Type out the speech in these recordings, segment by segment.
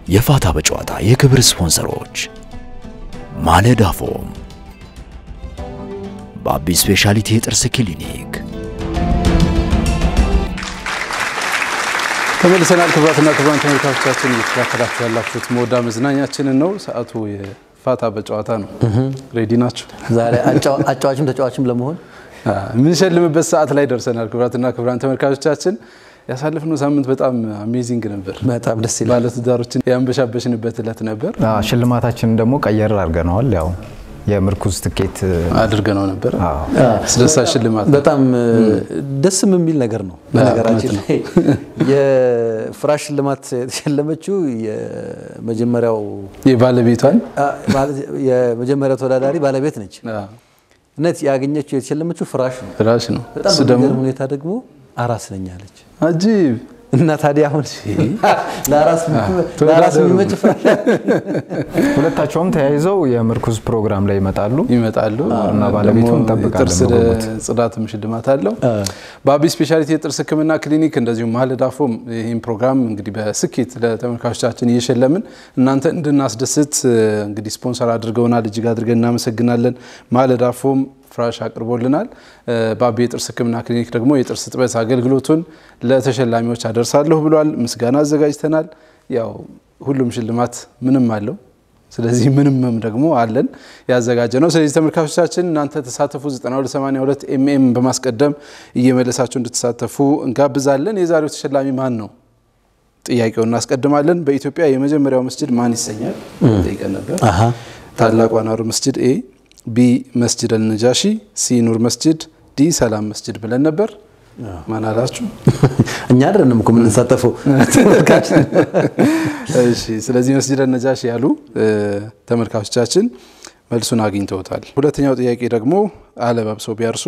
የፋታ በጨዋታ የክብር ስፖንሰሮች ማለዳ ፎም፣ ባቢ ስፔሻሊቲ የጥርስ ክሊኒክ። ተመልሰናል። ክቡራትና ክቡራን ተመልካቾቻችን እየተከታተላችሁ ያላችሁት መወዳ መዝናኛችንን ነው። ሰዓቱ የፋታ በጨዋታ ነው። ሬዲ ናቸው? ዛሬ አጫዋችም ተጫዋችም ለመሆን የምንሸልምበት ሰዓት ላይ ደርሰናል። ክቡራትና ክቡራን ተመልካቾቻችን ያሳለፍነው ሳምንት በጣም አሜዚንግ ነበር። በጣም ደስ ይላል። ባለትዳሮችን ያንበሻበሽንበት እለት ነበር። ሽልማታችንን ደግሞ ቀየር አድርገነዋል። ያው የምርኩዝ ትኬት አድርገነው ነበር። አስደሳች ሽልማት ነው። በጣም ደስም የሚል ነገር ነው። በነገራችን ላይ የፍራሽ ሽልማት የተሸለመችው የመጀመሪያው የባለቤቷን የመጀመሪያው ተወዳዳሪ ባለቤት ነች። እነት ያገኘችው የተሸለመችው ፍራሽ ነው። ፍራሽ ነው። በጣም እሱ ደግሞ በሚገርም ሁኔታ ደግሞ አራስ ነኝ አለች አጂብ እና ታዲያ አሁን ለአራስ ለአራስ የሚመች ፍራሽ ሁለታቸውም ተያይዘው የምርኩዝ ፕሮግራም ላይ ይመጣሉ። ይመጣሉ እና ባለቤቱን ደግሞ እንጠብቃለን የጥርስ በጉጉት። ጽዳትም ሽልማት አለው። በአቢ ስፔሻሊቲ የጥርስ ሕክምና ክሊኒክ እንደዚሁም ማለዳፎም ይህን ፕሮግራም እንግዲህ በስኬት ለተመልካቾቻችን እየሸለምን እናንተ እንድናስደስት እንግዲህ ስፖንሰር አድርገውናል። እጅግ አድርገን እናመሰግናለን። ማለዳፎም ፍራሽ አቅርቦልናል። በአቢ የጥርስ ሕክምና ክሊኒክ ደግሞ የጥርስ ጥበት አገልግሎቱን ለተሸላሚዎች አደርሳለሁ ብሏል። ምስጋና አዘጋጅተናል። ያው ሁሉም ሽልማት ምንም አለው። ስለዚህ ምንምም ደግሞ አለን ያዘጋጀ ነው። ስለዚህ ተመልካቾቻችን እናንተ ተሳተፉ። 9282 ኤምኤም በማስቀደም እየመለሳችሁ እንድትሳተፉ እንጋብዛለን። የዛሬው ተሸላሚ ማን ነው? ጥያቄውን እናስቀድማለን። በኢትዮጵያ የመጀመሪያው መስጅድ ማን ይሰኛል? ጠይቀን ነበር። ታላቁ አንዋር መስጅድ ኤ፣ ቢ መስጅድ አልነጃሺ፣ ሲ ኑር መስጅድ፣ ዲ ሰላም መስጅድ ብለን ነበር። ማን አላችሁ? እኛ አይደለንም እኮ የምንሳተፈው ተመልካች እሺ ስለዚህ መስጅድ ነጃሽ ያሉ ተመልካቾቻችን መልሱን አግኝተውታል። ሁለተኛው ጥያቄ ደግሞ አለባብሰው ቢያርሱ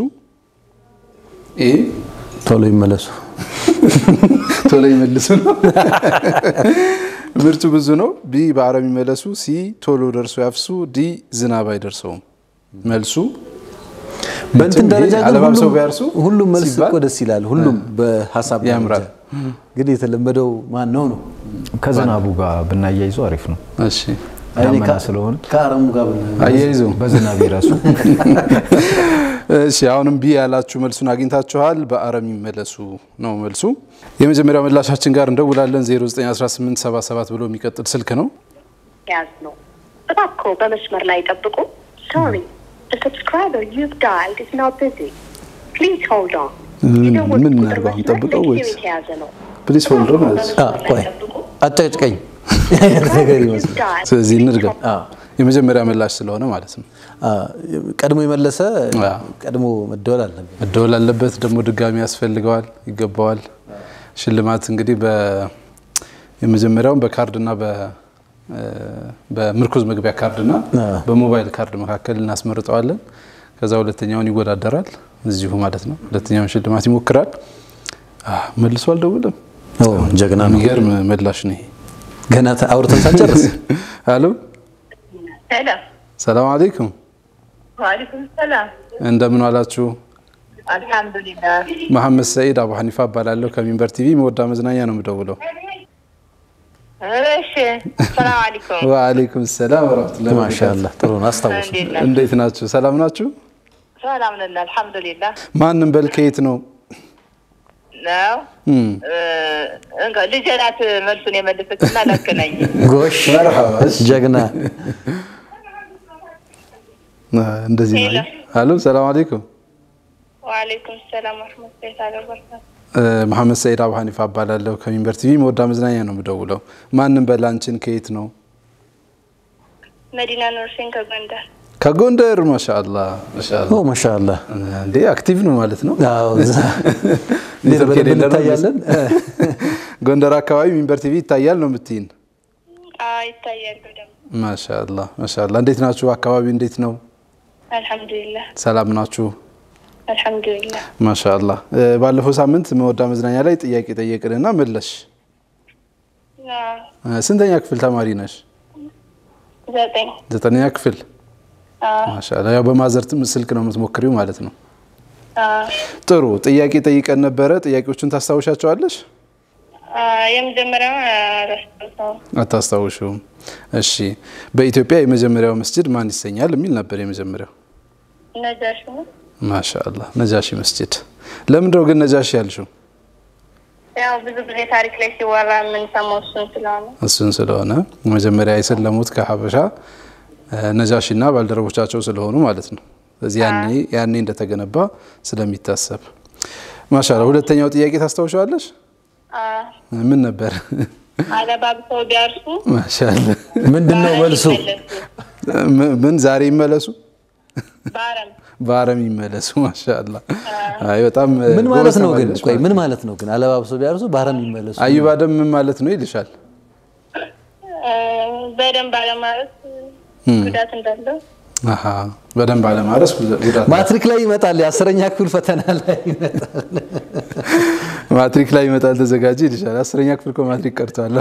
ኤ ቶሎ ይመለሱ። ቶሎ ይመልሱ ነው። ምርቱ ብዙ ነው። ቢ በአረም ይመለሱ። ሲ ቶሎ ደርሶ ያፍሱ። ዲ ዝናብ አይደርሰውም። መልሱ በእንትን ደረጃ ግን አለባብሰው ሁሉም- ቢያርሱ ሁሉም መልስ ሲባል እኮ ደስ ይላል። ሁሉም በሀሳብ ደረጃ። ያምራል። ግን የተለመደው ማን ነው ነው? ከዝናቡ ጋር ብናያይዙ አሪፍ ነው። እሺ አይ እኔ ዳመና ከ- ስለሆነ ከአረሙ ጋር ብን- አያይዙ በዝናብ ይረሱ። እሺ አሁንም ቢ ያላችሁ መልሱን አግኝታችኋል። በአረም ይመለሱ ነው መልሱ። የመጀመሪያው ምላሻችን ጋር እንደውላለን። 091877 ብሎ የሚቀጥል ስልክ ነው። ያዝ ነው። እባክዎ በመስመር ላይ ጠብቁ። ሶሪ the subscriber you've dialed is now busy. Please hold on. ምን- የደወሉት ምን ቁጥር እናድርገው አሁን? መስመር ጠብቀው ለጊዜው ወይስ? የተያዘ ነው። ፕሊስ ሆልድ ማለት አ፣ ቆይ አጨቅጭቀኝ ነገር ይመስል ስለዚህ እንድገም የመጀመሪያ ምላሽ ስለሆነ ማለት ነው። አ፣ ቀድሞ የመለሰ አ። ቀድሞ መደወል አለበት። መደወል አለበት። ደግሞ ድጋሚ ያስፈልገዋል፣ ይገባዋል። ሽልማት እንግዲህ በ- የመጀመሪያውን በካርድና በ- በምርኩዝ መግቢያ ካርድና በሞባይል ካርድ መካከል እናስመርጠዋለን። ከዛ ሁለተኛውን ይወዳደራል እዚሁ ማለት ነው። ሁለተኛውን ሽልማት ይሞክራል። አ፣ መልሶ አልደውልም። ኦ፣ ጀግና ነው። የሚገርም ምላሽ ነው ይሄ። ገና ተ- አውርተን ሳንጨርስ አሎ ሄሎ ሰላም አለይኩም፣ ዋሊኩም ሰላም እንደምን ዋላችሁ? አልሐምዱሊላህ መሐመድ ሰኢድ አቡ ሐኒፋ እባላለሁ ከሚንበር ቲቪ መወዳ መዝናኛ ነው የምደውለው። እሺ ሰላም አለይኩም ወአለይኩም ሰላም ወራህመቱላሂ ወበረካቱህ። ማሻአላህ ጥሩ ነው። አስታውሱ። እንዴት ነህ እንዴት ናችሁ? ሰላም ናችሁ? ሰላም ነን አልሐምዱሊላህ ማንም በል ከየት ነው? ነው እም፣ እንካ ልጄ ናት መልሱን የመለሰችና ላገናኝ ጎሽ ጀግና አ፣ እንደዚህ ነው። ሄሎ። አሎ ሰላም አለይኩም። ዋሌይኩም ሰላም ወረህመቱላሂ ተዓላ ወበረካቱ እ፣ መሐመድ ሰኢድ አቡ ሐኒፋ እባላለሁ ከሚንበር ቲቪ መወዳ መዝናኛ ነው የምደውለው። ማንም በል አንቺን ከየት ነው? መዲና ኑርሴን ከጎንደር ከጎንደር። ማሻአላህ ማሻአላህ። ኦ ማሻአላህ እንዴ አክቲቭ ነው ማለት ነው። አዎ፣ እዛ እንዴት ኔትወርክ በደንብ የሌለ ነው። እንታያለን። ጎንደር አካባቢ ሚንበር ቲቪ ይታያል ነው የምትይን? አዎ ይታያል በደምብ ማሻአላህ ማሻአላህ። እንዴት ናችሁ? አካባቢ እንዴት ነው? አልሐምዱሊላህ ሰላም ናችሁ? አልሐምዱሊላህ ማሻአላህ። እ፣ ባለፈው ሳምንት መወዳ መዝናኛ ላይ ጥያቄ ጠየቅንና መለሽ። አዎ እ፣ ስንተኛ ክፍል ተማሪ ነሽ? ዘጠኝ ዘጠነኛ ክፍል። አዎ ማሻአላህ። ያው በማዘር ትም- ስልክ ነው የምትሞክሪው ማለት ነው። አዎ ጥሩ ጥያቄ ጠይቀን ነበረ። ጥያቄዎቹን ታስታውሻቸዋለሽ? አ፣ የመጀመሪያው አላስታውሰውም። አታስታውሹም? እሺ በኢትዮጵያ የመጀመሪያው መስጅድ ማን ይሰኛል የሚል ነበር የመጀመሪያው። ነጃሽ ነው። ማሻአላህ ነጃሺ መስጅድ። ለምንድነው ግን ነጃሺ ያልሽው? ያው ብዙ ጊዜ ታሪክ ላይ ሲወራ የምንሰማው እሱን ስለሆነ እሱን ስለሆነ መጀመሪያ የሰለሙት ከሀበሻ ነጃሺና ባልደረቦቻቸው ስለሆኑ ማለት ነው። ስለዚህ ያኔ ያኔ እንደተገነባ ስለሚታሰብ ማሻአላህ። ሁለተኛው ጥያቄ ታስታውሻለሽ? አ፣ ምን ነበር? አለባብሰው ቢያርሱ ማሻአላህ። ምንድን ነው መልሱ? ይመለሱ። ም- ምን ዛሬ ይመለሱ በአረም በአረም ይመለሱ። ማሻአላህ። አይ በጣም ምን ማለት ነው ግን? ጎበዝ ቆይ ተማሪ ምን ማለት ነው ግን? አለባብሰው ቢያርሱ ባህረም ይመለሱ። አዩብ አደም ምን ማለት ነው ይልሻል? አ፣ በደንብ አለማለት ጉዳት እንዳለው አሃ በደንብ አለማረስ ጉዳት ማትሪክ ላይ ይመጣል። የአስረኛ ክፍል ፈተና ላይ ይመጣል። ማትሪክ ላይ ይመጣል ተዘጋጂ ይልሻል። አስረኛ ክፍል እኮ ማትሪክ ቀርቷል።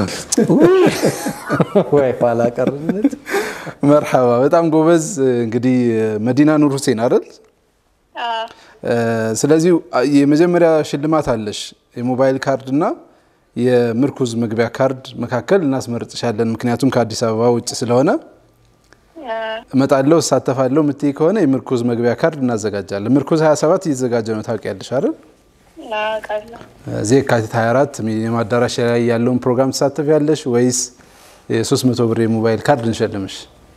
ወይ ኋላ ቀርነት። መርሐባ በጣም ጎበዝ። እንግዲህ መዲና ኑር ሁሴን አይደል? አ፣ እ፣ ስለዚህ የመጀመሪያ ሽልማት አለሽ የሞባይል ካርድ እና የምርኩዝ መግቢያ ካርድ መካከል እናስመርጥሻለን። ምክንያቱም ከአዲስ አበባ ውጭ ስለሆነ አ፣ እመጣለሁ እሳተፋለሁ ምትይ ከሆነ የምርኩዝ መግቢያ ካርድ እናዘጋጃለን። ምርኩዝ 27 እየተዘጋጀ ነው ታውቂያለሽ አይደል? አውቃለሁ። እዚህ የካቲት 24 ሚሊኒየም አዳራሽ ላይ ያለውን ፕሮግራም ትሳተፊያለሽ ወይስ የ300 ብር የሞባይል ካርድ እንሸልምሽ?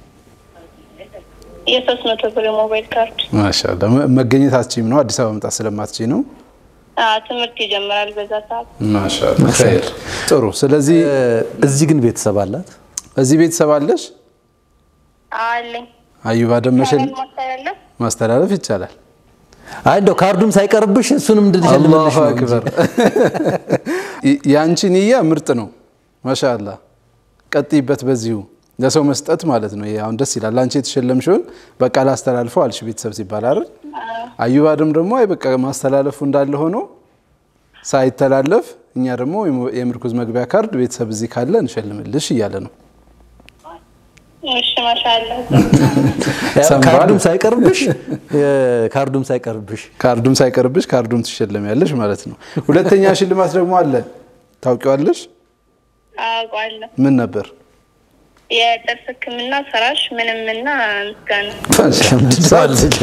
የሶስት መቶ ብር የሞባይል ካርድ ማሻአላ መ- መገኘት አትችይም ነው አዲስ አበባ መምጣት ስለማትችይ ነው። አ፣ ትምህርት ይጀምራል በዛ ሰዓት። ማሻአላ ኸይር ጥሩ። ስለዚህ እዚህ ግን ቤተሰብ አላት። እዚህ ቤተሰብ አለሽ? አለኝ አዩባ ደም መሸል ማስተላለፍ ማስተላለፍ ይቻላል። አይ እንደው ካርዱም ሳይቀርብሽ እሱንም እንድንሸልምልሽ አላሁ ነው እንጂ። አክበር። የአንቺ ንያ ምርጥ ነው። ማሻአላ ቀጥይበት በዚሁ ለሰው መስጠት ማለት ነው። ይሄ አሁን ደስ ይላል። አንቺ የተሸለምሽውን በቃ ላስተላልፈው አልሽ ቤተሰብ ሲባል አይደል? አዩባ ደም ደግሞ አይ በቃ ማስተላለፉ እንዳለ ሆኖ ሳይተላለፍ እኛ ደግሞ የምርኩዝ መግቢያ ካርድ ቤተሰብ እዚህ ካለ እንሸልምልሽ እያለ ነው። እሺ ማሻአላ ያው ሰምቷል። ካርዱም ሳይቀርብሽ የ- ካርዱም ሳይቀርብሽ ካርዱም ሳይቀርብሽ ካርዱም ትሸለሚያለሽ ማለት ነው። ሁለተኛ ሽልማት ደግሞ አለ። ታውቂዋለሽ? አውቃለሁ። ምን ነበር? የጥርስ ሕክምና ፍራሽ ምንምና ምስጋና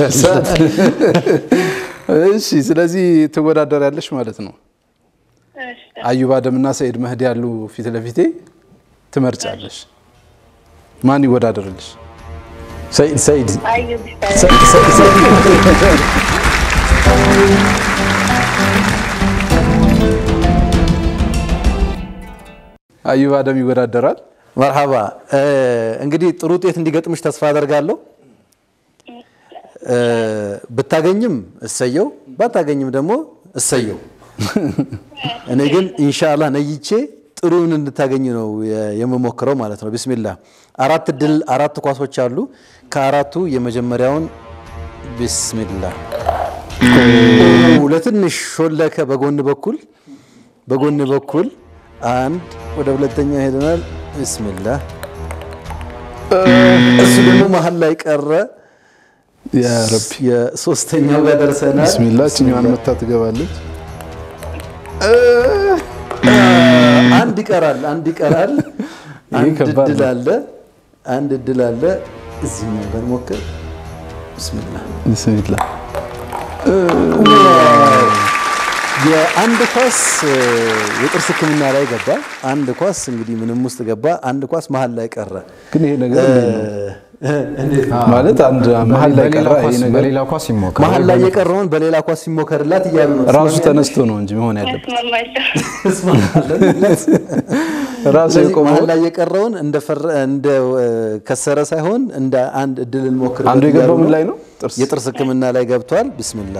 እሺ፣ ስለዚህ ትወዳደሪያለሽ ማለት ነው። እሺ። አዩብ አደምና ሰኢድ መህዲ ያሉ ፊት ለፊቴ ትመርጫለሽ። ማን ይወዳደርልሽ? ሰይድ ሰይድ አዩብ ይባላል። ሰይድ ሰይድ ሰይድ አዩብ አደም ይወዳደራል። መርሐባ እ፣ እንግዲህ ጥሩ ውጤት እንዲገጥምሽ ተስፋ አደርጋለሁ። እ፣ ብታገኝም እሰየው፣ ባታገኝም ደግሞ እሰየው። እኔ ግን ኢንሻአላህ ነይቼ ጥሩን እንድታገኝ ነው የ- የምሞክረው ማለት ነው። ቢስሚላ አራት ድል አራት ኳሶች አሉ። ከአራቱ የመጀመሪያውን ቢስሚላ ለትንሽ ሾለከ በጎን በኩል በጎን በኩል አንድ ወደ ሁለተኛ ሄደናል። ቢስሚላ እሱ ደግሞ መሀል ላይ ቀረ። ያ ረቢ የሶስተኛው ጋር ደርሰናል። ቢስሚላ ችኛዋን መታ ትገባለች። አንድ ይቀራል፣ አንድ ይቀራል። አንድ ከባድ እድል ነው። አለ፣ አንድ እድል አለ። እዚህኛው ጋር ሞክር። ብስሚላ ቢስሚላ የአንድ ኳስ እ፣ የጥርስ ሕክምና ላይ ገባ። አንድ ኳስ እንግዲህ ምንም ውስጥ ገባ። አንድ ኳስ መሀል ላይ ቀረ። ግን ይሄ ነገር እንዴት ነው? እ፣ እንዴት ነው? ማለት አንድ መሀል ላይ በሌላ ቀረ ይሄ ኳስ- ነገር በሌላ ኳስ ይሞከራል። መሀል ላይ የቀረውን በሌላ ኳስ ሲሞከርላት እያሉ ነው። ራሱ ተነስቶ ነው እንጂ መሆን ያለበት እስማማለሁ። ተስማማለን። ራሱ ስለዚህ የቆመው መሀል ላይ የቀረውን እንደ ፈረ- እንደ እ፣ ከሰረ ሳይሆን እንደ አንድ እድል እንሞክር። አንዱ የገባው ምን ላይ ነው? ጥርስ የጥርስ ህክምና ላይ ገብቷል። ቢስሚላ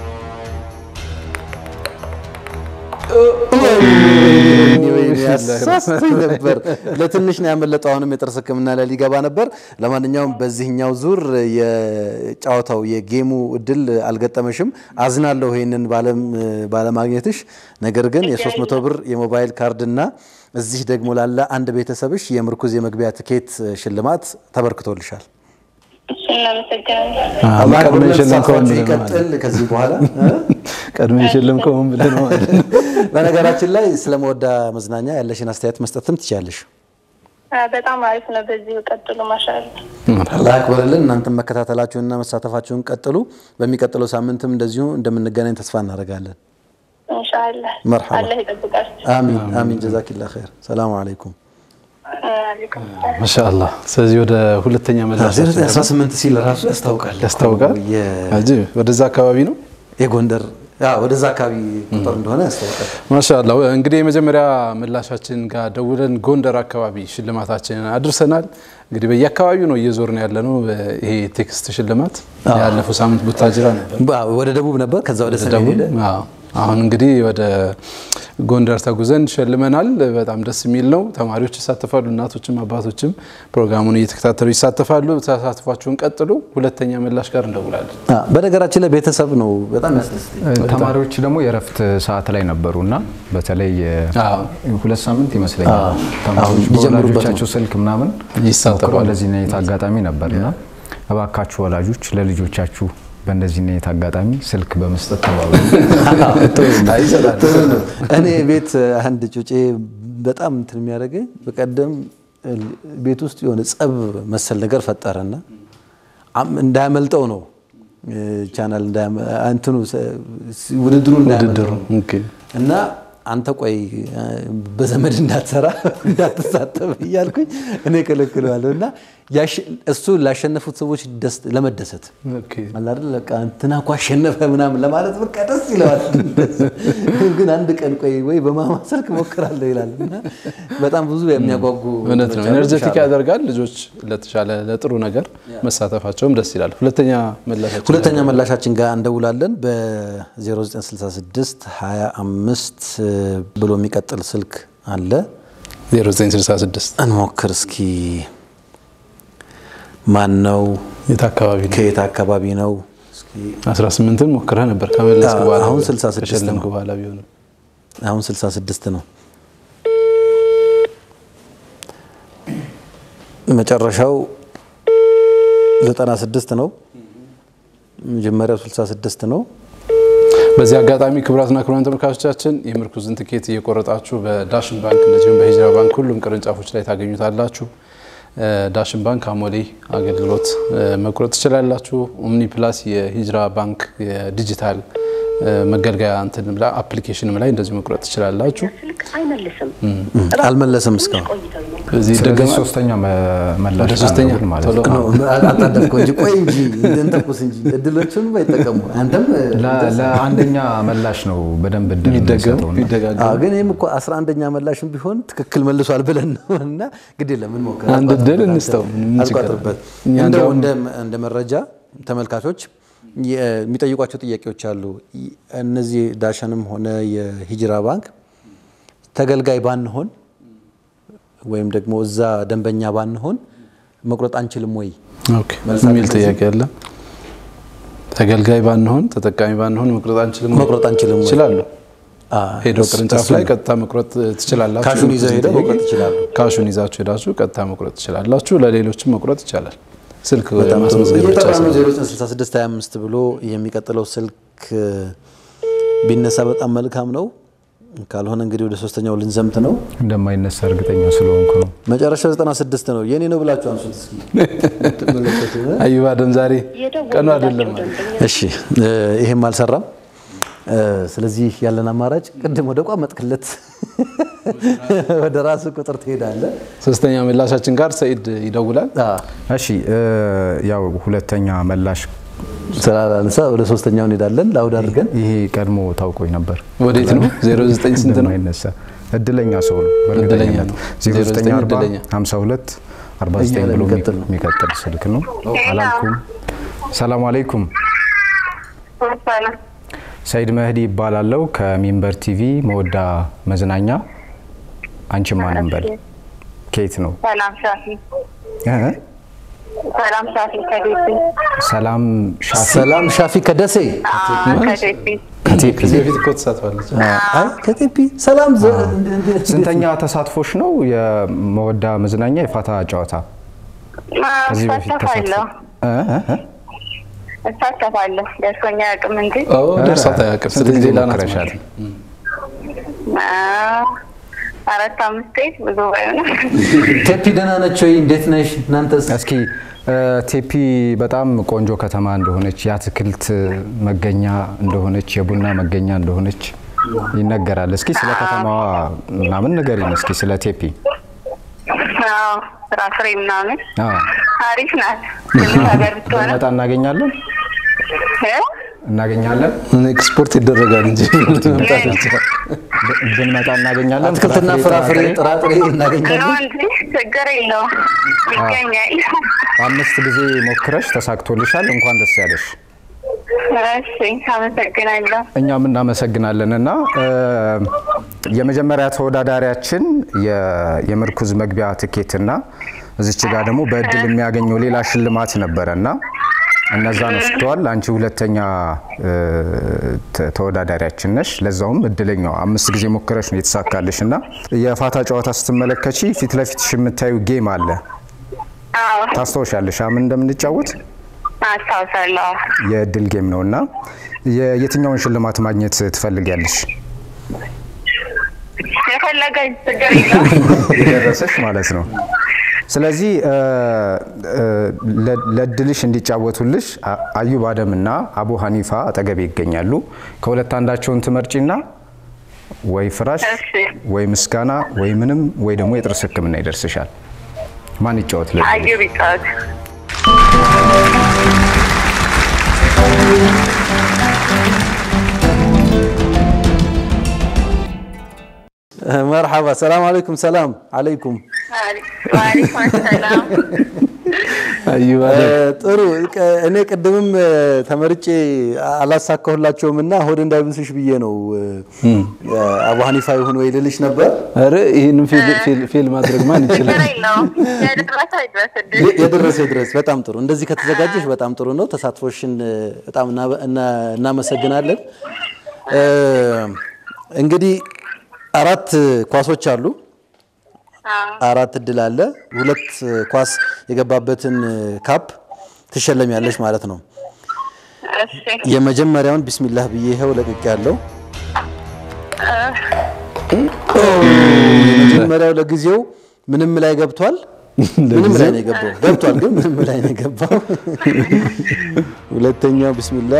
ያሳስተኝ ነበር። ለትንሽ ነው ያመለጠው። አሁንም የጥርስ ህክምና ላይ ሊገባ ነበር። ለማንኛውም በዚህኛው ዙር የጨዋታው የጌሙ እድል አልገጠመሽም። አዝናለሁ ይህንን ባለም- ባለማግኘትሽ። ነገር ግን የ300 ብር የሞባይል ካርድና እዚህ ደግሞ ላለ አንድ ቤተሰብሽ የምርኩዝ የመግቢያ ትኬት ሽልማት ተበርክቶልሻል። እሱ እናመሰግናለን። አላህ ቀድሞ ሁለት የሸለምከውን ሰዓታችሁ ብለህ ነው ማለት ይቀጥል ከዚህ በኋላ ቀድሞ የሸለምከውን ብለህ ነው ማለት ነው። በነገራችን ላይ ስለ መወዳ መዝናኛ ያለሽን አስተያየት መስጠትም ትችያለሽ። አ፣ በጣም አሪፍ ነው። በዚሁ ቀጥሉ። ማሻአላ አላህ ያክብርልን። እናንተም መከታተላችሁንና መሳተፋችሁን ቀጥሉ። በሚቀጥለው ሳምንትም እንደዚሁ እንደምንገናኝ ተስፋ እናደርጋለን። ኢንሻአላህ መርሐባ። አላህ ይጠብቃችሁ። አሚን አሚን። ጀዛኪላ ኸይር። ሰላሙ አለይኩም። አለይኩም ማሻአላህ። ስለዚህ ወደ ሁለተኛ መላሽ 18 ሲል ራሱ ያስታውቃል ያስታውቃል። የ- አጂብ። ወደዛ አካባቢ ነው። የጎንደር አዎ፣ ወደዛ አካባቢ ቁጥር እንደሆነ ያስታውቃል። ማሻአላ እንግዲህ የመጀመሪያ ምላሻችን ጋር ደውለን ጎንደር አካባቢ ሽልማታችንን አድርሰናል። እንግዲህ በየአካባቢው ነው እየዞርን ያለ ነው። ይሄ ቴክስት ሽልማት ያለፈው ሳምንት ቡታጅራ ነበር፣ ባ- ወደ ደቡብ ነበር፣ ከዛ ወደ ሰሜን ደቡብ። ሄደ። አዎ። አሁን እንግዲህ ወደ ጎንደር ተጉዘን ሸልመናል። በጣም ደስ የሚል ነው። ተማሪዎች ይሳተፋሉ፣ እናቶችም አባቶችም ፕሮግራሙን እየተከታተሉ ይሳተፋሉ። ተሳትፏችሁን ቀጥሉ። ሁለተኛ ምላሽ ጋር እንደውላለን። አ፣ በነገራችን ላይ ቤተሰብ ነው በጣም ያስደስተኝ። ተማሪዎች ደግሞ የእረፍት ሰዓት ላይ ነበሩ እና በተለይ አዎ። ሁለት ሳምንት ይመስለኛል ተማሪዎች ሊጀምሩበት በወላጆቻቸው ስልክ ምናምን ይሳተፋሉ። ሞክረው እንደዚህ አይነት አጋጣሚ ነበር እና እባካችሁ ወላጆች ለልጆቻችሁ በእንደዚህ አይነት አጋጣሚ ስልክ በመስጠት ተባበሩ። ጥሩ ነው። እኔ ቤት አንድ ጩጬ በጣም እንትን የሚያደርገኝ በቀደም ቤት ውስጥ የሆነ ጸብ መሰል ነገር ፈጠረና አም- እንዳያመልጠው ነው እ፣ ቻናል እንዳያመ- እንትኑ ሰ- ውድድሩ እንዳያመልጠው ኦኬ። እና አንተ ቆይ እ፣ በዘመድ እንዳትሰራ እንዳትሳተፍ እያልኩኝ እኔ ከለክለዋለሁ እና ያሸ- እሱ ላሸነፉት ሰዎች ደስ ለመደሰት ኦኬ። አለ አይደል በቃ እንትና እኮ አሸነፈ ምናምን ለማለት በቃ ደስ ይለዋል። ግን አንድ ቀን ቆይ ወይ በማማ ስልክ ሞክራለሁ ይላል እና በጣም ብዙ የሚያጓጉ እውነት ነው። ነገሮች አሉ። ኤነርጀቲክ ኢንሻአላህ። ያደርጋል። ልጆች ለተሻለ ለጥሩ ነገር መሳተፋቸውም ደስ ይላል። ሁለተኛ መላሻችን ሁለተኛ መላሻችን ጋር እንደውላለን። በ0966 25 ብሎ የሚቀጥል ስልክ አለ። 0966 እንሞክር እስኪ። ማን ነው? የት አካባቢ ነው? ከየት አካባቢ ነው? እስኪ 18ን ሞክረህ ነበር ከመለስክ አዎ፣ በኋላ አሁን ቢሆን፣ 66 ከሸለምክ ነው። በኋላ ቢሆንም አሁን 66 ነው። መጨረሻው 96 ነው። መጀመሪያው 66 ነው። በዚህ አጋጣሚ ክቡራትና ክቡራን ተመልካቾቻችን የምርኩዝን ትኬት እየቆረጣችሁ በዳሽን ባንክ እንደዚሁም በሂጅራ ባንክ ሁሉም ቅርንጫፎች ላይ ታገኙታላችሁ። እ፣ ዳሽን ባንክ አሞሌ አገልግሎት እ፣ መቁረጥ ትችላላችሁ። ኦምኒ ፕላስ የሂጅራ ባንክ የዲጂታል እ፣ መገልገያ እንትንም ላይ አፕሊኬሽንም ላይ እንደዚሁ መቁረጥ ትችላላችሁ። ስልክ አይመልስም። አልመለሰም እስካሁን ቆይተው ነው። እዚህ ስለዚህ ይደገማል። ሶስተኛ መ- መላሽ ወደ ሶስተኛ አለብን ማለት ቶሎ ነው። አጣደፍከው እንጂ ቆይ እንጂ እንተኩስ እንጂ እድሎቹን ባይጠቀሙ አንተም ለ- ለአንደኛ መላሽ ነው በደንብ እድል የሚደገም የምንሰጠው እና የሚደጋገም አዎ፣ ግን ይህም እኮ 11ኛ መላሽም ቢሆን ትክክል መልሷል ብለን ነው እና ግድ የለም እንሞክር። አንድ አልቋጥርበት እድል አንተ። እንስጠው፣ ምን ችግር አለ? አልቋጥርበት። እኛ እንደው እንዲያውም- እንደ እንደ መረጃ ተመልካቾች የ- የሚጠይቋቸው ጥያቄዎች አሉ። ይ- እነዚህ ዳሸንም ሆነ የሂጅራ ባንክ ተገልጋይ ባንሆን ወይም ደግሞ እዛ ደንበኛ ባንሆን መቁረጥ አንችልም ወይ? ኦኬ የሚል ጥያቄ አለ። ተገልጋይ ባንሆን ተጠቃሚ ባንሆን መቁረጥ አንችልም ወይ? መቁረጥ አንችልም ወይ? ይችላሉ። አ፣ ሄዶ እሱ- ቅርንጫፍ እሱ ላይ ነው። ቀጥታ መቁረጥ ትችላላችሁ። ካሹን ይዘው ሄደው ጥያቄ መቁረጥ ይችላሉ። ካሹን ይዛችሁ ሄዳችሁ ቀጥታ መቁረጥ ትችላላችሁ። ለሌሎችም መቁረጥ ይቻላል። ስልክ በጣም ጥሩ። ማስመዝገብ ብቻ እየጠራ ነው ሳይሆን 096625 ብሎ የሚቀጥለው ስልክ ቢነሳ በጣም መልካም ነው። ካልሆነ እንግዲህ ወደ ሶስተኛው ልንዘምት ነው። እንደማይነሳ እርግጠኛ ስለሆንኩ ነው። መጨረሻው 96 ነው። የኔ ነው ብላችሁ አንሱት እስኪ። አዩባ ደም ዛሬ ቀኑ አይደለም የደወሉላቸው ማለት ደንበኛ እሺ እ፣ ይሄም አልሰራም። እ፣ ስለዚህ ያለን አማራጭ ቅድም ወደ ቋመጥክለት ወደ ራስ ቁጥር ትሄዳለህ። ሶስተኛ ምላሻችን ጋር ሰኢድ ይደውላል። አ፣ እሺ እ፣ ያው ሁለተኛ መላሽ ስላላነሳ ወደ ሶስተኛው እንሄዳለን። ላውድ አድርገን ይሄ ቀድሞ ታውቆኝ ነበር። ወዴት ነው? 09 ስንት ነው? እንደማይነሳ እድለኛ ሰው ነው። እድለኛ በእርግጠኝነት ነው። 0940 እድለኛ። 52 49 እኛ ላይ ብሎ የሚቀጥል ነው። የሚቀጥል ስልክ ነው። አላልኩም። ሰላም አለይኩም። ሰይድ መህዲ ይባላለው ከሚንበር ቲቪ መወዳ መዝናኛ። አንቺ ማን እንበል? ከየት ነው? ሰላም ሻፊ እ? ሰላም ሻፊ ከዴፒ ሰላም ሻፊ ሰላም ሻፊ ከደሴ ከዴፒ ከቴፒ ከዚህ በፊት እኮ ተሳትፋለች። አይ ከቴፒ ሰላም ዘ- እንደ- እንደ- ስንተኛ ተሳትፎሽ ነው? የመወዳ መዝናኛ የፋታ ጨዋታ ከዚህ በፊት ሳተፋለሁ ተሳትፎ እ እ እ? እሳተፋለሁ። ደርሶኛ አያውቅም እንጂ ደርሳት አያውቅም። ስንት ስለዚህ ጊዜ ሌላ ናት ሞክረሻል? ማለት ነው። አ፣ አራት አምስት ቤት ብዙ ባይሆንም ቴፒ ደህና ነች ወይ? እንዴት ነሽ? እናንተስ? እስኪ እ፣ ቴፒ በጣም ቆንጆ ከተማ እንደሆነች የአትክልት መገኛ እንደሆነች የቡና መገኛ እንደሆነች ይነገራል። እስኪ ስለ ከተማዋ ምናምን ንገሪን እስኪ ስለ ቴፒ። አዎ፣ ፍራፍሬ ምናምን አዎ። አሪፍ ናት። ትንሽ ሀገር ብትሆንም ብንመጣ እናገኛለን እ? እናገኛለን ኤክስፖርት ይደረጋል እንጂ መምጣት ይችላል። ብ- ብንመጣ እናገኛለን። አትክልትና ፍራፍሬ ጥራጥሬ ነው እናገኛለን። እንጂ ችግር የለውም ይገኛል። አምስት ጊዜ ሞክረሽ ተሳክቶልሻል። እንኳን ደስ ያለሽ። እሺ፣ አመሰግናለሁ። እኛም እናመሰግናለን እና እ፣ የመጀመሪያ ተወዳዳሪያችን የ- የምርኩዝ መግቢያ ትኬትና እዚች ጋር ደግሞ በእድል የሚያገኘው ሌላ ሽልማት ነበረ እና እነዛን ወስደዋል። አንቺ ሁለተኛ እ፣ ተ- ተወዳዳሪያችን ነሽ። ለዛውም እድለኛው አምስት ጊዜ ሞክረሽ ነው የተሳካልሽ እና የፋታ ጨዋታ ስትመለከቺ ፊት ለፊትሽ የምታዩ ጌም አለ። አዎ፣ ታስታውሻለሽ ምን እንደምንጫወት? አስታውሳለሁ። የእድል ጌም ነው እና የ- የትኛውን ሽልማት ማግኘት ትፈልጊያለሽ? የፈለገ ችግር የለውም። የደረሰሽ ማለት ነው። ስለዚህ እ፣ እ፣ ለ- ለእድልሽ እንዲጫወቱልሽ አ- አዩብ አደምና አቡ ሀኒፋ አጠገቤ ይገኛሉ። ከሁለት አንዳቸውን ትመርጪና ወይ ፍራሽ እሺ። ወይ ምስጋና ወይ ምንም ወይ ደግሞ የጥርስ ሕክምና ይደርስሻል። ማን ይጫወት? ለእድልሽ? አዩ ቢጫወት መርሐባ ሰላም አለይኩም። ሰላም አለይኩም። ዋሌኩም ሰላም። አዩባ እ፣ ጥሩ ቀ- እኔ ቅድምም እ፣ ተመርጬ አላሳካሁላቸውም እና ሆድ እንዳይብስሽ ብዬ ነው እ፣ አቡ ሀኒፋ ይሁን ወይ ልልሽ ነበር። ኧረ ይህን ፌል ማድረግ ማን ይችላል? ችግር የለውም። የደረሰ ይድረስልኝ። የ- የደረሰ ድረስ በጣም ጥሩ። እንደዚህ ከተዘጋጀሽ በጣም ጥሩ ነው። ተሳትፎሽን እ፣ በጣም እና- እና- እናመሰግናለን። እ፣ እንግዲህ አራት ኳሶች አሉ። አራት እድል አለ። ሁለት ኳስ የገባበትን ካፕ ትሸለሚያለሽ ማለት ነው። እሺ፣ የመጀመሪያውን ቢስሚላህ ብዬ ይኸው ለቅቅ ያለው የመጀመሪያው ለጊዜው ምንም ላይ ገብቷል። ምንም ላይ ነው የገባው። ገብቷል ግን ምንም ላይ ነው የገባው። ሁለተኛው ቢስሚላህ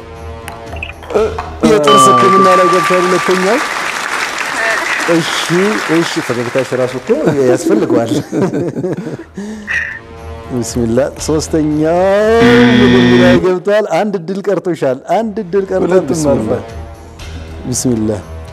የጥርስ ሕክምና ላይ ገብቷል። ሁለተኛው እሺ፣ እሺ ፈገግታሽ ራሱ እኮ ያስፈልገዋል። ቢስሚላ ሶስተኛው ምንም ላይ ገብቷል። አንድ እድል ቀርቶሻል። አንድ እድል ቀርቷል። ሁለቱም ቢስሚላ አልፏል። ቢስሚላ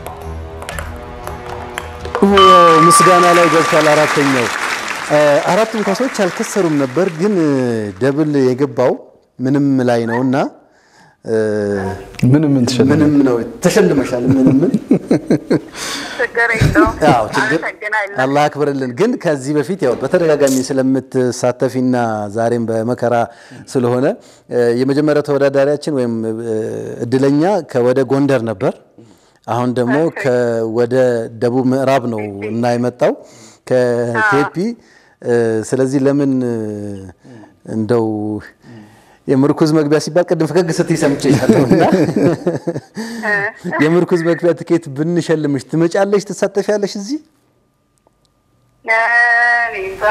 ኦ፣ ምስጋና ላይ ገብቷል። አራተኛው እ፣ አራቱም ኳሶች አልከሰሩም ነበር፣ ግን እ፣ ደብል የገባው ምንም ላይ ነውና እ፣ ምንም ምን ትሸልም ምንም ነው ተሸልመሻል። ምንም ምን ችግር የለውም። አዎ ችግር አመሰግናለሁ። አላህ አክብርልን። ግን ከዚህ በፊት ያው በተደጋጋሚ ስለምትሳተፊና ዛሬም በመከራ ስለሆነ እ፣ የመጀመሪያው ተወዳዳሪያችን ወይም እ፣ እድለኛ ከወደ ጎንደር ነበር። አሁን ደግሞ ከወደ ደቡብ ምዕራብ ነው እና የመጣው ከቴፒ እ፣ ስለዚህ ለምን እ፣ እንደው የምርኩዝ መግቢያ ሲባል ቅድም ፈገግ ስትይ ሰምቼሻለሁ እና የምርኩዝ መግቢያ ትኬት ብንሸልምሽ ትመጫለሽ? ትሳተፊያለሽ እዚህ እኔ እንጃ።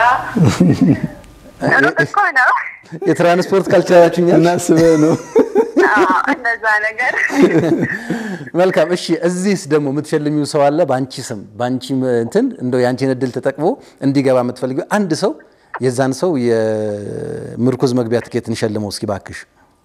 ሩቅ እኮ ነው። የትራንስፖርት ካልቻላችሁኛል። እናስበህ ነው። አዎ፣ እንደዛ ነገር መልካም እሺ። እዚህስ ደግሞ የምትሸልሚው ሰው አለ በአንቺ ስም በአንቺ እንትን እንደው የአንቺን እድል ተጠቅሞ እንዲገባ የምትፈልጊው አንድ ሰው የዛን ሰው የምርኩዝ መግቢያ ትኬት እንሸልመው እስኪ ባክሽ።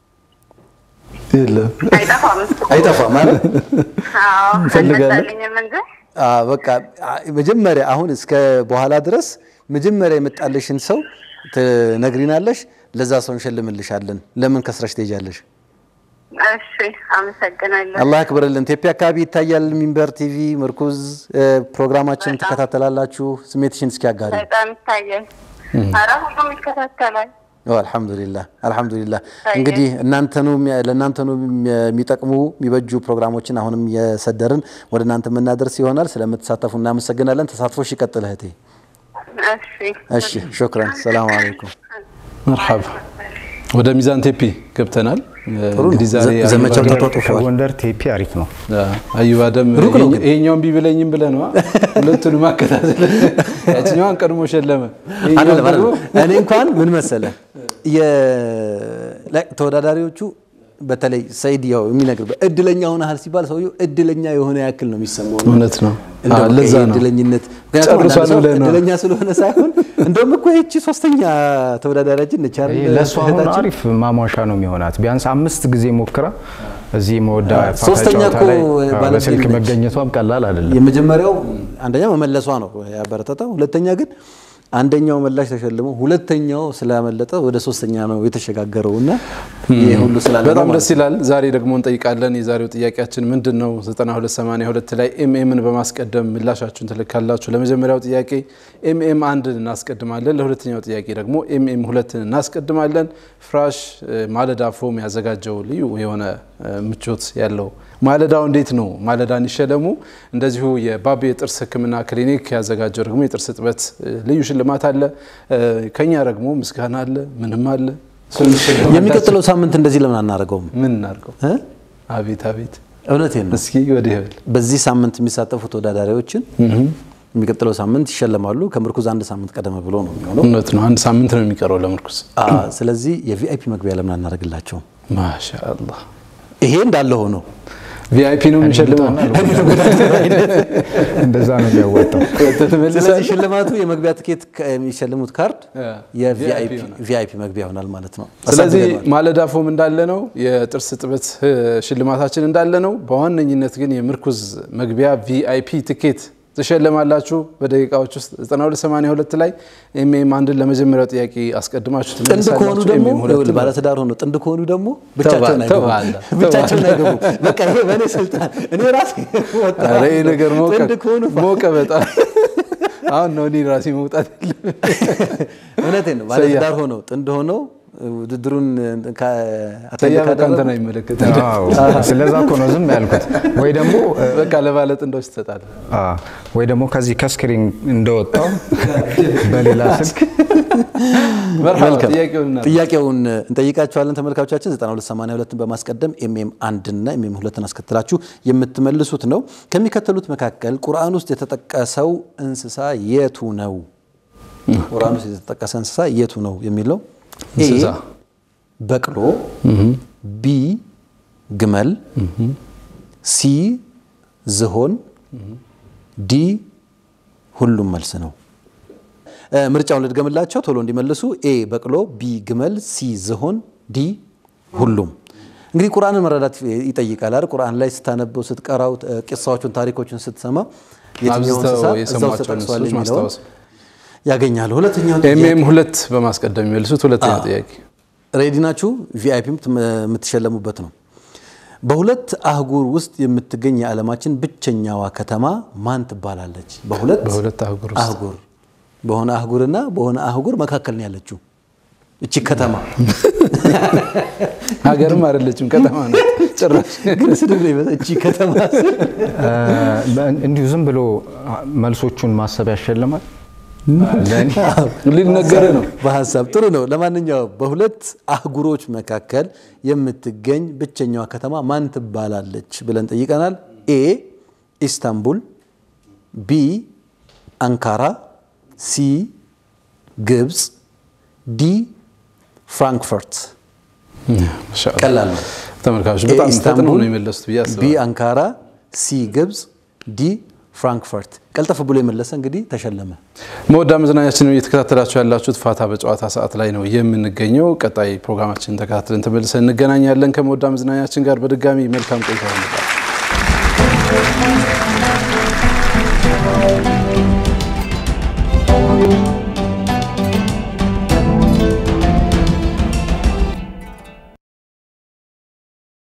የለም አይጠፋም። አይጠፋም ማለት አዎ፣ እንፈልጋለን። አልመጣልኝም እንጂ በቃ አ- መጀመሪያ አሁን እስከ በኋላ ድረስ መጀመሪያ የመጣልሽን ሰው ትነግሪናለሽ። ለዛ ሰው እንሸልምልሻለን። ለምን ከስረሽ ትሄጃለሽ? እሺ፣ አመሰግናለሁ። አላህ ያክብርልን። ቴፒ አካባቢ ይታያል ሚንበር ቲቪ ምርኩዝ እ፣ ፕሮግራማችንን ትከታተላላችሁ። ስሜትሽን እስኪ አጋሪ። በጣም ይታያል። ኧረ ሁሉም ይከታተላል። አልሐምዱሊላህ አልሐምዱሊላህ። እንግዲህ እናንተኑ ለእናንተኑ የሚጠቅሙ የሚበጁ ፕሮግራሞችን አሁንም የሰደርን ወደ እናንተ የምናደርስ ይሆናል። ስለምትሳተፉ እናመሰግናለን። ተሳትፎሽ ይቀጥል እህቴ። እሺ፣ እሺ ሹክረን። ሰላም አለይኩም። መርሐባ ወደ ሚዛን ቴፒ ገብተናል። ጥሩ ነው። እንግዲህ ዛሬ ዘ- ዘመቻው አዩባ- ተጧጡፏል። ከጎንደር ቴፒ አሪፍ ነው። አዩብ አደም ሩቅ ነው ግን። ይሄኛውን ቢብለኝም ብለህ ነዋ። ሁለቱንም አከታተል። ያችኛዋን ቀድሞ ሸለመ። ይሄኛውን አይደለም ደግሞ አይደለም። እኔ እንኳን ምን መሰለ ተወዳዳሪዎቹ በተለይ ሰይድ ያው የሚነግር እድለኛ ሆነሃል ሲባል ሰውየው እድለኛ የሆነ ያክል ነው የሚሰማው። እውነት ነው። እንደው አዎ፣ በቃ ለዛ ይሄ ነው እድለኝነት ምክንያቱም ጨርሷል አንዳንድ ሰው ብለህ ነው። እድለኛ ስለሆነ ሳይሆን እንደውም እኮ ይህቺ ሶስተኛ ተወዳዳሪያችን ነች አይደል? ይሄ ለእሱ አሁን እህታችን? አሪፍ ማሟሻ ነው የሚሆናት። ቢያንስ አምስት ጊዜ ሞክራ እዚህ መወዳ ፋታ ሶስተኛ ጨዋታ እኮ ላይ ባለድል በስልክ ነች። መገኘቷም ቀላል አይደለም። የመጀመሪያው አንደኛ መመለሷ ነው ያበረታታው። ሁለተኛ ግን አንደኛው መላሽ ተሸልሞ ሁለተኛው ስላመለጠ ወደ ሶስተኛ ነው የተሸጋገረው እና ይህ ሁሉ ስላለ ነው በጣም ማለት ደስ ይላል። ዛሬ ደግሞ እንጠይቃለን። የዛሬው ጥያቄያችን ምንድን ነው? 9282 ላይ ኤምኤምን በማስቀደም ምላሻችሁን ትልካላችሁ። ለመጀመሪያው ጥያቄ ኤምኤም አንድን እናስቀድማለን። ለሁለተኛው ጥያቄ ደግሞ ኤምኤም ሁለትን እናስቀድማለን። ፍራሽ እ፣ ማለዳ ፎም ያዘጋጀው ልዩ የሆነ እ፣ ምቾት ያለው ማለዳው እንዴት ነው? ማለዳን ይሸለሙ። እንደዚሁ የባቢ የጥርስ ሕክምና ክሊኒክ ያዘጋጀው ደግሞ የጥርስ እጥበት እ፣ ልዩ ሽልማት አለ። እ፣ ከኛ ደግሞ ምስጋና አለ፣ ምንም አለ። እሱን ሽልማታችን- የሚቀጥለው ሳምንት እንደዚህ ለምን አናደርገውም? ምን እናድርገው? እ? አቤት አቤት። እውነቴን ነው። እስኪ ወዲህ በል። በዚህ ሳምንት የሚሳተፉ ተወዳዳሪዎችን የሚቀጥለው ሳምንት ይሸለማሉ። ከምርኩዝ አንድ ሳምንት ቀደም ብሎ ነው የሚሆነው። እውነት ነው። አንድ ሳምንት ነው የሚቀረው ለምርኩዝ። አ፣ ስለዚህ የቪአይፒ መግቢያ ለምን አናደርግላቸውም? ማሻአላህ ይሄ እንዳለ ሆኖ ቪአይፒ ነው የሚሸልመው። እንደዛ ነው የሚያዋጣው። ስለዚህ ሽልማቱ የመግቢያ ትኬት ከ- የሚሸልሙት ካርድ ያ፣ ቪአይፒ ይሆናል። የቪአይፒ መግቢያ ይሆናል ማለት ነው። ስለዚህ አሳድገነዋል። ማለዳ ፎም እንዳለ ነው፣ የጥርስ እጥበት እ፣ ሽልማታችን እንዳለ ነው። በዋነኝነት ግን የምርኩዝ መግቢያ ቪአይፒ ትኬት ትሸለማላችሁ። በደቂቃዎች ውስጥ 9282 ላይ ኤምኤም አንድን ለመጀመሪያው ጥያቄ አስቀድማችሁ ጥንድ ትመልሳላችሁ። ከሆኑ ደግሞ ኤምኤም ሁለትን ይኸውልህ፣ ባለትዳር ሆኖ ጥንድ ከሆኑ ደግሞ ብቻቸውን ተው አይገቡም። አለ፣ ተው ብቻቸውን አይገቡም። በቃ ይሄ በእኔ ስልጣን እኔ ራሴ ወጣ። ኧረ ይሄ ነገር ሞቀ ጥንድ ከሆኑ ሞቀ በጣም አሁን ነው እኔ ራሴ መውጣት የለም እውነቴን ነው። ባለትዳር ሆነው ጥንድ ሆነው ውድድሩን ካ- አቴንድ ሰያ በቃ ካደረጉ አንተን አይመለከትም። አዎ፣ ስለዛ እኮ ነው ዝም ያልኩት። ወይ ደግሞ በቃ ለባለ ጥንዶች ትሰጣለህ። አ፣ ወይ ደግሞ ከዚህ ከስክሪን እንደወጣው በሌላ ስልክ መርሐባ መልካም። ጥያቄውን እናድርግ። ጥያቄውን እንጠይቃችኋለን ተመልካቾቻችን 9282ን በማስቀደም ኤምኤም አንድና ኤምኤም ሁለትን አስከትላችሁ የምትመልሱት ነው። ከሚከተሉት መካከል ቁርአን ውስጥ የተጠቀሰው እንስሳ የቱ ነው? ቁርአን ውስጥ የተጠቀሰ እንስሳ የቱ ነው የሚለው ኤ እንስሳ በቅሎ፣ ቢ ግመል፣ ሲ ዝሆን፣ ዲ ሁሉም መልስ ነው። እ፣ ምርጫውን ልድገምላቸው ቶሎ እንዲመልሱ። ኤ በቅሎ፣ ቢ ግመል፣ ሲ ዝሆን፣ ዲ ሁሉም። እንግዲህ ቁርአንን መረዳት ይጠይቃል አይደል? ቁርአን ላይ ስታነበው ስትቀራው፣ እ፣ ቂሳዎቹን ታሪኮችን ስትሰማ የትኛው አብዝተው እንስሳ እዛው የሰሟቸውን ተጠቅሷል እንስሶች የሚለውን ማስታወስ። ያገኛሉ። ሁለተኛው ጥያቄ ኤምኤም ሁለት በማስቀደም የሚመልሱት ሁለተኛው ጥያቄ ሬዲ ናችሁ? ቪአይፒ የምትሸለሙበት ነው። በሁለት አህጉር ውስጥ የምትገኝ የዓለማችን ብቸኛዋ ከተማ ማን ትባላለች? በሁለት በሁለት አህጉር ውስጥ አህጉር በሆነ አህጉርና በሆነ አህጉር መካከል ነው ያለችው እቺ ከተማ። ሀገርም አይደለችም ከተማ ነው ጭራሽ። ግን ስድብ ነው ይመስል እቺ ከተማ ስል አ፣ እንዲሁ ዝም ብሎ አ፣ መልሶቹን ማሰብ ያሸልማል። ለእኔ ሊነገር ነው። በሀሳብ ጥሩ ነው። ለማንኛውም በሁለት አህጉሮች መካከል የምትገኝ ብቸኛዋ ከተማ ማን ትባላለች ብለን ጠይቀናል። ኤ ኢስታንቡል፣ ቢ አንካራ፣ ሲ ግብፅ፣ ዲ ፍራንክፈርት። ማሻአላህ። ቀላል ነው። ተመልካቾች ኤ በጣም ፈጥነው ኢስታንቡል፣ ነው የመለሱት ብዬ ቢ አስባለሁ። አንካራ፣ ሲ ግብፅ፣ ዲ ፍራንክፈርት። ቀልጠፍ ብሎ የመለሰ እንግዲህ ተሸለመ። መወዳ መዝናኛችንን እየተከታተላችሁ ያላችሁት ፋታ በጨዋታ ሰዓት ላይ ነው የምንገኘው። ቀጣይ ፕሮግራማችንን ተከታትለን ተመልሰን እንገናኛለን። ከመወዳ መዝናኛችን ጋር በድጋሚ መልካም ቆይታ ይሆንላል። Thank